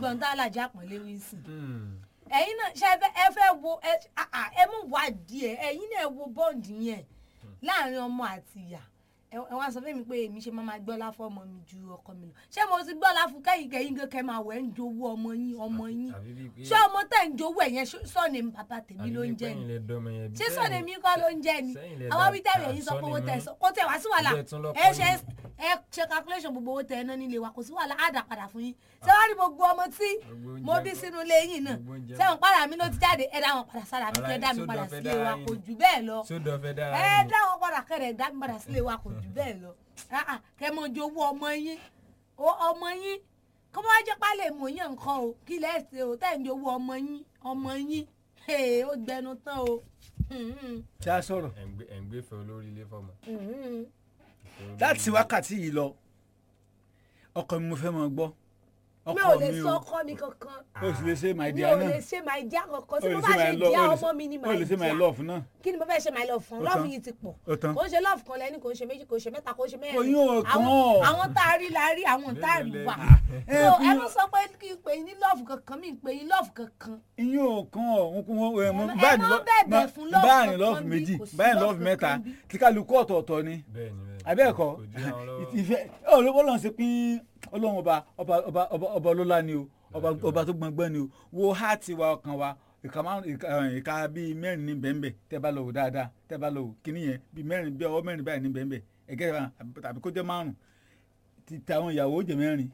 gbọ́n tá alájà pọ̀nlé wíńsì Hmm. ẹ̀yin náà ṣe fẹ́ ẹ fẹ́ wo ẹ ah, ah, ẹ mú wá díẹ̀ ẹ̀yin náà wo bọ́ǹdì yẹn láàrin ọmọ àti ìyá ẹ ẹ wá sọ fún mi pé èmi ṣe máa ma gbọ́lá fún ọmọ mi ju ọkọ mi lọ ṣé mo ti gbọ́lá fún kẹ́yìn kẹ́yìn gan kẹ́ máa wẹ̀ ń jowó ọmọ yín ọmọ yín àbí bíi pé ṣé ọmọ tẹ̀ ń jowó ẹ̀ yẹn sọ́ọ̀nì bàbá tèmi àbí ló ń bíi pé jẹ́ ẹ̀yin ni lẹ dọ́mọ yẹn bí ṣé sẹ́yìn- sọ́ọ̀nì mi kọ́ ló ń jẹ́ ni sẹ́yìn lẹ àwọn dá- wí tẹ̀wé ah, yìí sọ pé owó sọ́ọ̀nì tẹ̀ mi. sọ kó tẹ̀ wá sí wàhálà Ilé tún lọ́kọ́ ẹ ṣe yìí. ẹ ṣe calculation gbogbo owó tẹ̀ ẹ ná nílé wa kò sí wàhálà á dà padà fún yín ṣé wàá rí gbogbo ọmọ tí Gbogbo oúnjẹ mo bí kọ́- sínú ilé yín náà gbogbo oúnjẹ sẹ́wọ̀n padà mi ló ti jáde ẹ dá wọn padà sára mi Ara kẹ́ yín dá mi sódò padà fẹ́ sílé dára wa yín kò ni. jù bẹ́ẹ̀ lọ sódò fẹ́ dára ẹ yín. dá wọn padà kẹ́rẹ̀ dá mi padà sílé wa kò jù bẹ́ẹ̀ lọ Ah, ah, kẹ́ mọ jowó ọmọ yín o ọmọ yín kó bá jẹ́ pálẹ̀ mọ̀ yín nǹkan o kí lẹ́ ṣe o tẹ̀ ń jowó ọmọ yín ọmọ yín Hey, ó gbẹnu tán o. Mhm, ṣé a sọ̀rọ̀ ẹ̀ ń gbé- ẹ̀ ń gbé fẹ́ olórí ilé fọmọ. mhm. Ìfẹ́ olórí láti ilé. wákàtí yìí lọ ọkọ mi mo fẹ́ mọ gbọ́ mi ọkọ ò lè mi sọ o ọkọ mi kankan o sì lè ṣe my mi dear ò lè náà ṣe my dear kankan o tí lè mo ṣe bá my ṣe love dear o lè ọmọ mi ni ṣe- o my lè ṣe my dear love náà kí ni mo fẹ́ ṣe my love fún Ó love tán. yìí ti pọ̀ ó tán kò ń ṣe love kan lẹ́ni kò ń ṣe méjì kò ń ṣe mẹ́ta kò ń ṣe mẹ́rin Oyún ò kàn àwọn ọ́. àwọn tá a rí la rí àwọn tá a rí Mélòó wà lẹ rí? so Ẹ, ẹ ló sọ pé kí n pè yín ní love kankan mi ń pè yín love kankan ìyín ò kàn ọ́ òun kún wọn ẹ mọ Ẹ má- báyìí ẹ má lọ- bẹ̀bẹ̀ fún love báyìí kankan lọ́ọ̀fù bí, méjì kò sí báyìí love lọ́ọ̀fù mẹ́ta kankan bí. tí kálukú ọ̀tọ̀ọ̀tọ̀ ni bẹ́ẹ̀ni bẹ́ẹ̀ni. abẹ́ẹ̀kọ́ kò dí àwọn lọ́wọ́. ìfẹ́ ọlọ́run ṣe pín ọlọ́run ọba ọba ọba ọba ọba ọlọ́lá ni o ọba Láti wá. ọba tó gbọngbọ́n ni o wo háàtì wa ọkàn wa ìka márùn ìka ẹ̀, ìka bíi mẹ́rin ní bẹ́ẹ̀nbẹ́ tẹ́ bá lọ wò dáadáa tẹ́ bá lọ wò kíní yẹn bíi mẹ́rin bíi ọwọ́ mẹ́rin báyìí ní bẹ́ẹ̀nbẹ́ ẹ̀gẹ́ wa tàbí kó jẹ́ márùn ti tàwọn ìyàwó ó jẹ mẹ́rin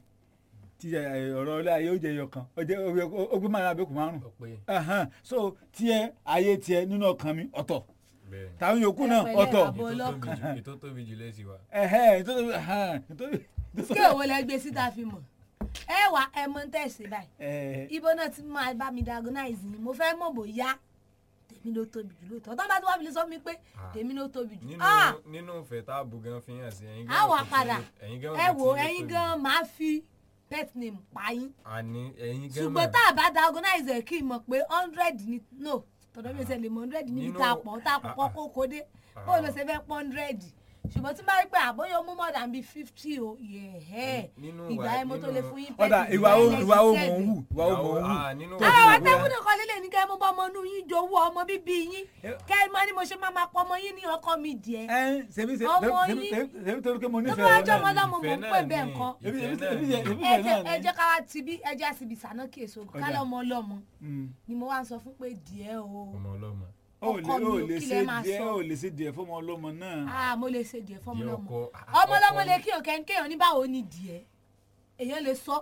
ti ẹ̀, ọ̀rọ̀ ilé ayé ó jẹ ẹyọ kan ó jẹ ó gbé márùn abẹ́kù márùn ó pé Ahan. so tiẹ̀ ayé tiẹ̀ nínú ọkàn mi ọ̀tọ̀ bẹ́ẹ̀ni. táwọn yòókù Ẹ náà pẹ̀lẹ́ ọ̀tọ̀ bàbá. ètò tóbi ọlọ́kàn. jù ètò tóbi jù lẹ́sìn wa. ẹ̀hẹ́ nítorí ahan, nítorí kí èwo lẹ gbé síta fi mọ̀ ẹ wà ẹ mọ tẹ̀sí báyìí ẹ̀, ibo náà ti máa bá mi diagnose ni mo fẹ́ mọ̀ bóyá tèmi ló tóbi jù lóòótọ́ tó bá tó wá fi lè sọ fún mi pé Ah. tèmi ló tóbi jù nínú ah nínú ìfẹ́ tá a bù gan fi hàn sí ẹ̀yin á wà mọ̀ pé padà tí- ẹ̀yin gan ẹ mọ̀ pé wò tí ilé ẹ̀yin tóbi. 'gan máa fi pet name pa yín àní ẹ̀yin gan ṣùgbọ́n mọ̀. tá a bá diagnose ẹ̀ kí n mọ̀ pé hundred ni no tọ̀dọ̀ mi ò ṣe lè mọ hundred níbi Nínú- tá a pọ̀ tá a pọ̀ ah, ah. kókó dé bó ló ṣe fẹ́ pọ̀ hundred ṣùgbọ́n tí n bá rí pé àbóyọ mú more than bí fifty o yẹ̀ẹ́ Nínú ìgbà ìwà- yẹn mo tó lè nínú- fún yín pet ọ̀dà name ìwà wo lẹ́yìn ìwà wo mò seven. ń wù ìwà wo mò ń wù Ah, nínú tó ìwà- fi àwọn wù bóyá- àtẹ̀kùnrin kan lílé ní kẹ́ ẹ mú bọ́ ọmọ inú yín jowó ọmọ bíbí yín kẹ́ ẹ mọ ní mo ṣe máa máa pọ ọmọ yín ní ọkọ mi díẹ̀ ẹ ṣebí ṣe- Ọmọ ṣebí yín. ṣebí- ṣebí torí pé mo tó nífẹ̀ẹ́ bá rẹ jọ ọmọ náà lọ́mọ ìfẹ́ mò ń náà pè ni. bẹ́ẹ̀ nǹkan Ebi- ìfẹ́ ebi- náà ebi- ni. ebi- ẹ ìfẹ́ jẹ́- náà ẹ ni. jẹ́ ká wá ti bí ẹ jẹ́ àsìbì sànà kí èso Ọjà. kálọ̀ ọmọ ọlọ́mọ Mm. ni mo wá ń sọ fún pé díẹ̀ o ọmọ ọlọ́mọ. ó lè ọkọ mi ó ò lè kí ṣe lẹ máa díẹ̀ sọ. ó lè ṣe díẹ̀ fọmọ ọlọ́mọ náà ah mo lè ṣe díẹ̀ fọmọ Díẹ̀ lọ́mọ ọkọ- ah, ọmọ lọ́mọ ọkọ lè ni. kíyàn kẹ́ni kéèyàn ní báwo ni díẹ̀ èèyàn lè sọ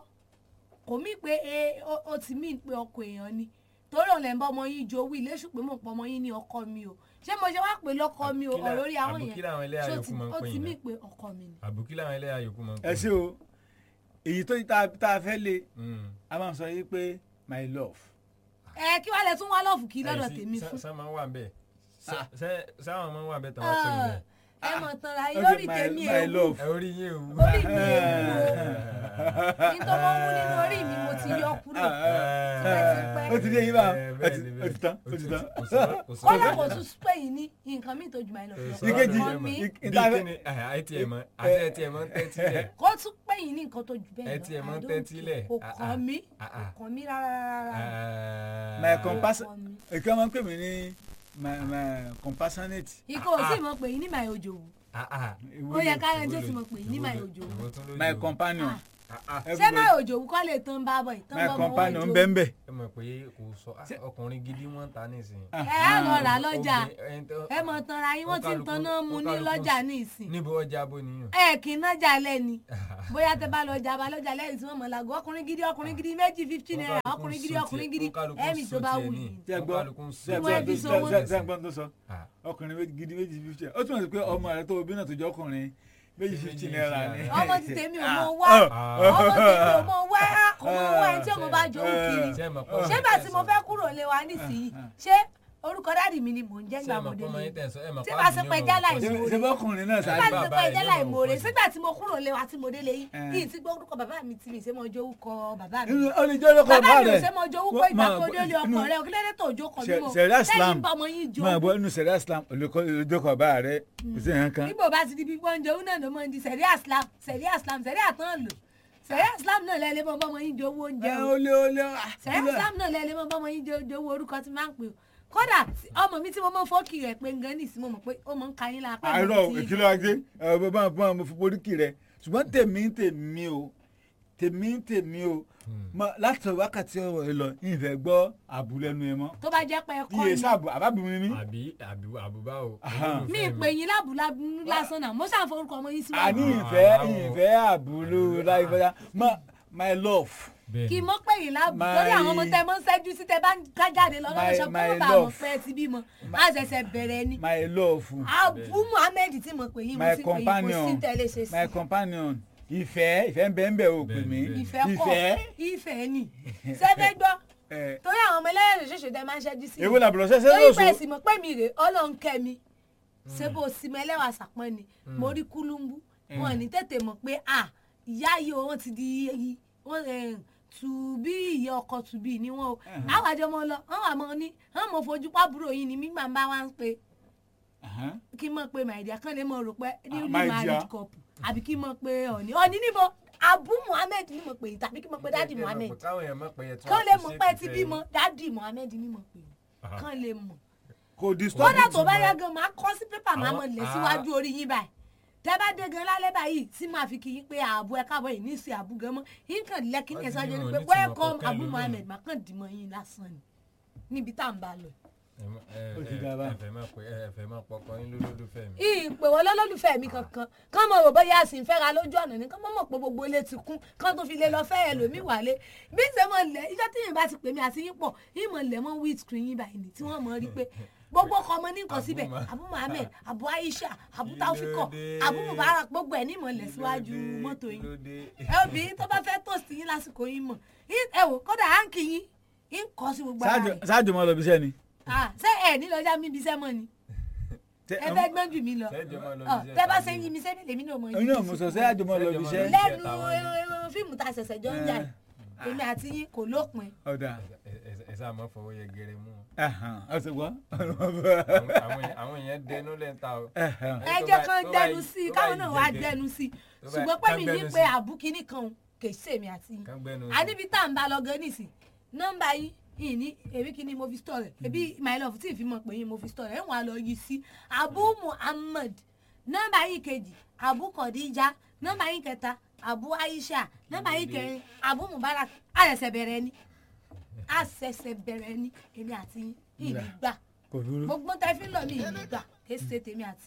kò mí pé e ó- ó ti mí pé ọkọ èèyàn ni torí òun lè ń bá ọmọ yín jowú ilé ṣùgbọ́n mò ń pọ ọmọ yín ní ọkọ mi o ṣé mo ṣe wá pé lọ́kọ mi o Àbùkí là- ọ̀rọ̀ orí àwọn àbùkí yẹn làwọn ẹlẹ́yà ṣó yòókù ti- máa ń ó pè ti yín mí náà. pé ọkọ mi ni. àbùkí làwọn ẹlẹ́yà yòókù máa ń pè ẹ ṣe o èyí tó tá tá a fẹ́ lé Mm. a máa sọ yìí pé my love ẹ kí wàá lẹ tún wá lọ́ọ̀fù kí lọ́dọ̀ Ẹ sì- tèmi sá- fún sá máa ń wà bẹ́ẹ̀ Ah. sáwọn máa ń wà bẹ́ẹ̀ tán wá pè yín bẹ́ẹ̀. ẹ mọ̀ tán ra yín Okay, lórí my- tèmi my ewu love. ẹ orí yín ewu. orí mi ewu o ní tó mọ́ mú nínú orí mi mo ti yọ kúrò tipẹ́tipẹ́. ó ti dé yín bá Eh, ó bẹ́ẹ̀ ti- ni, ó bẹ́ẹ̀ ti tán ni. ó ti tán. kò sí- kò sí- kọ́lá kò tún pè yín ní nǹkan míì tó jù máa lọ Eh, lọ. sọ̀rọ̀ Ìkejì, Ọkọ mi, ìk- bí ìta- kíni ẹ tiẹ̀ mọ́ àti ẹ tiẹ̀ mọ́ ń tẹ́tí lẹ̀. kó tún pè yín ní nǹkan tó jù bẹ́ẹ̀ Ẹ lọ tiẹ̀ mọ́ I don't tẹ́tí care. lẹ̀. kò Ah, kàn ah. mí Ah, kò ah. kàn mí rárá rárá. my Ah. compassion Ọkọ mi. èké máa ń pè mí ní my my compassionate ikọ̀ ò sì mọ̀ pé yín ní màá òjò wù Ah, ah. ó yẹ ká ẹni tó Èwo ti ló- mọ̀ pé yín ní èwo màá ló- òjò èwo wù. tún ló my jò? companion Ah, ah. ṣé everybody- màá òjò wù kọ́ lè tán bá bọ̀ tán my bọ́ mọ́ companion òjò ń bẹ́ ń bẹ́ ẹ mọ̀ pé kò sọ ah, ọkùnrin gidi wọ́n ń ta nísìnyí. ẹ á lọ rà lọ́jà Obìnrin- ẹni tó- ẹ mọ̀ tán ra yín wọ́n ti ń tan náà mu ní Ó kálukú- lọ́jà ní ìsìn níbo ọjà bó nìyàn. ẹ kì í nájà lẹ́ni bóyá tẹ bá lọ jà bá lọ́jà lẹ́yìn tí wọ́n mọ̀ làgọ́ ọkùnrin gidi ọkùnrin gidi méjì fifteen naira ọkùnrin gidi ọkùnrin gidi ẹ̀mí tó bá wù yín. Ṣé ẹ gbọ́? Kálukú ń ṣé ẹ sọ Ìwọ ẹbí gbọ́ sọ wọ́n. ṣé ẹ gbọ́ tó sọ Ah. ọkùnrin méjì gidi méjì fifty ó túmọ̀ sí pé ọmọ rẹ tó o bí náà tó jẹ́ ọkùnrin méjì fifty naira ni. ọmọ ti tèmi ò mọ wá Ah. ọmọ tèmi ò mọ wá kò mọ wá ẹni tí ọmọ bá jó kiri Ṣé ẹ mọ̀ pé ṣé bá tí mo fẹ́ kúrò lé wa nísìnyí ṣé orúkọ dáàdì mi ni mò ń jẹ́ ṣé gbà ẹ mọ̀ mọ́dé pé ọmọ lé yín tẹ̀ ń sọ ẹ mọ̀ Tí pé bá ṣe àdìyàn pé mọ̀ jálá pọ̀ sí. ìṣòro. ṣe bá ọkùnrin náà nígbà sáré tí mo bàbá pẹ́ rẹ̀ jẹ́ ló láì mọ̀ mòore pọ̀ sí. sígbà tí mo kúrò lé wa tí mo délé yín Eh. yìí tí gbọ́ orúkọ bàbá mi tí mi ṣe mọ jó orúkọ bàbá mi ó lè jẹ́ ọlọ́kọ̀ bàbá bá mi ò rẹ̀ ṣe mọ jó orúkọ ìgbà tó délé ọkọ rẹ òkèlérè tó jó kọ mímọ Ṣẹ̀ríà Islam sẹ́yìn bá ọmọ yín jó máa bọ́ inú sẹ̀ríà Islam olùdókọ̀ bá rẹ̀ kò sí nǹkan kan. nígbà bá ti di bí wọ́n ń jẹun náà ló máa ń di sẹ̀ríà Islam sẹ̀ríà Islam sẹ̀ríà tán lò sẹ̀ríà Islam náà lẹ́lẹ́ mọ́ bọ́mọ yín jowó oúnjẹ ẹ o ó lé ó lé sẹ́yìn sam náà lẹ́lẹ́ mọ́ bọ́mọ yín jowó orúkọ tí máa ń pè o kódà tí- ọmọ mi tí mo mọ fọ́ọ̀kì rẹ̀ pé ngan nìsí mo mọ̀ pé ó mọ̀ ń ka yín lápá àìrọ̀ ìkìlọ̀ ajé ẹ bá bá bá mo fi boríkì rẹ ṣùgbọ́n tèmi tèmi o tèmi tèmi o Mọ- láti wákàtí ọ̀rọ̀ ẹ lọ ìfẹ́ gbọ́ àbúlẹ́nu ẹ mọ́ tó bá jẹ́ pé ẹ kọ́ iye ni sáàbù àbábìnrin mi àbí àbí àbúbá o. Aha. mi ì pè yín lábùlábù lásán náà mo ṣàforúkọ ọmọ yín àní síwájú ìfẹ́ Ah, ìfẹ́ àbúlú láì fọyà mọ my love kí mo pè yín lábù My- torí àwọn ọmọ tẹ mọ ń ṣẹ́jú sí tẹ bá ń ká jáde lọ lọ́dọ̀ My- ṣọ kó my mọ̀ bá àwọn love. pẹ́ ti bímọ á ṣẹ̀ṣẹ̀ bẹ̀rẹ̀ ni my love abu muhammed tí mo pè yín mo my sì pè yín kò companion sí tẹ́lẹ̀ ṣe sí my companion ìfẹ́ ìfẹ́ ń bẹ ń bẹ o pè mí Bẹ́ẹ̀, ìfẹ́ kọ́ ìfẹ́ ìfẹ́ ni sẹ́fẹ́ gbọ́ ẹ torí àwọn ọmọ ẹlẹ́yìn ṣoṣo tẹ máa ń ṣẹ́jú sí èwo làbúrò ṣẹṣẹ torí pé lóṣù ẹ̀sìn mọ̀ pé mi rè ọlọ́run kẹ́ mi ṣé bó sì mọ ẹlẹ́wà sàpọ́n ni mo rí kúlúmbú wọn ní tètè mọ̀ pé à ìyá yìí o wọn ti di yìí wọn tùbí ìyá ọkọ tùbí ni wọn o àwọn àjọ mọ lọ wọn wà mọ ní wọn mọ fojú pàbúrò yìí ni mígbà bá wá ń pe kí n mọ̀ pé màìdíà kan lè mọ̀ rò pé newly my dear. married couple àbí kí n mọ̀ pé ọ̀ní ọ̀ní níbo abu muhammed ni mo pè yìí tàbí kí n mọ̀ pé dadi muhammed káwọn èèyàn mọ̀ pé ẹ tún kán lè mọ̀ pé appreciate ti ìfẹ́ bímọ dadi muhammed ni mo pè Aha. yìí kán lè mọ̀ kò disturb kódà tó bá yá gan máa kọ́ sí pépà máa Àwọn- mọ̀ lẹ̀ ah. síwájú orí yín báyìí tẹ́ bá dé gan lálẹ́ báyìí tí máa fi kí yín pé ààbò ẹ káàbọ̀ yìí ní ìsìn àbú gan mọ́ yín kàn lẹ́kí ní Wọ́n ẹ̀sán ti jẹ́ ní ni wọn pé ní tìmọ̀ welcome kọ́kẹ́ abu lómi. muhammed máa kàn dìmọ̀ yín lásán ni níbi tá à ń bá lọ. Ó ti dáa bá. ẹfẹ máa pẹ ẹfẹ máa pọkọ yín lólólùfẹ́ mi. ìpè wọ́n lọ́lọ́lùfẹ́ mi kankan kán mọ̀ rò bóyá sì ń fẹ́ra lójú ọ̀nà ni kán mọ̀ mọ̀ pé gbogbo ilé ti kún kán tó fi lè lọ fẹ́ ẹlòmíì wálé bí ṣe mọ̀ lẹ̀ ìjọ tí yìí bá ti pè mí àti yín pọ̀ yín mọ̀ lẹ̀ mọ́ wheat screen yín báyìí ni tí wọ́n mọ̀ rí pé gbogbo ọkọ ọmọ ní nǹkan síbẹ̀ Abu Ma- abu muhammed abu aisha abu taufiko Kílódé? abu mubarak gbogbo ẹ̀ ní mọ̀ lẹ̀ síwájú mọ́tò yín ẹ obìnrin tó bá fẹ́ tòsí yín lásìkò yín mọ̀ Yín- ẹ wò kódà áǹkì yín yín kọ́ sí gbogbo ara rẹ̀ ṣáàjò mọ lọ bí iṣẹ́ ni. Ah, ṣé ẹ ní lọ́jà mi bí sẹ́mọ̀ ni Ṣé- ẹ fẹ́ gbọ́n jù mí lọ Ṣẹ́jọ́ máa lọ Ọ, bí iṣẹ́ tẹ́ bá tàbí- ṣe ń yí mi sẹ́mi lèmi náà mọ̀ yín ẹ̀yin náà mo sọ ṣáàjò mọ lọ bí iṣẹ́. Ṣẹ́jọ́ lẹ́nu Táwọn ni. eh, fíìmù tá a ṣẹ̀ṣẹ̀ jọ ń jà yìí èmi àti yín kò lópin ọ̀dà Ẹ- ẹ- ẹ sáà máa fọwọ́ yẹgẹrẹ mú wọn. ọ̀sẹ̀ gbọ́. Àwọn- àwọn èèyàn- àwọn èèyàn dẹnu lẹ́ńtà o. ẹ tó jẹ́ bá- kán tó bá dẹnu yí- sí i tó bá káwọn yí náà wá jẹgẹ- dẹnu sí i tó bá- ṣùgbọ́n pé kán mi ní gbẹnu pé sí. àbúkíní kan kè sí èmi àti yín Kán gbẹnu a sí. níbi tá à ń bá lọ gan nísìn nọ́mbà yín yìí ní èmi kí ni mo fi store rẹ̀ ebi my love tí ì fi mọ̀ pé yín mo fi store rẹ̀ ẹ̀ wọ́n á lọ yí sí abu muhammad nọ́mbà yín kejì abu kọ̀díjà nọ́mbà yín kẹta abu aisha nọ́mbà yín kẹrin abu mubarak àṣẹ̀ṣẹ̀ bẹ̀rẹ̀ ni àṣẹ̀ṣẹ̀ bẹ̀rẹ̀ ni èmi àti yín ìní gbà kò dúró. gbogbo tẹ́ fi ń lọ ní ìní gbà kì í ṣe tèmi àti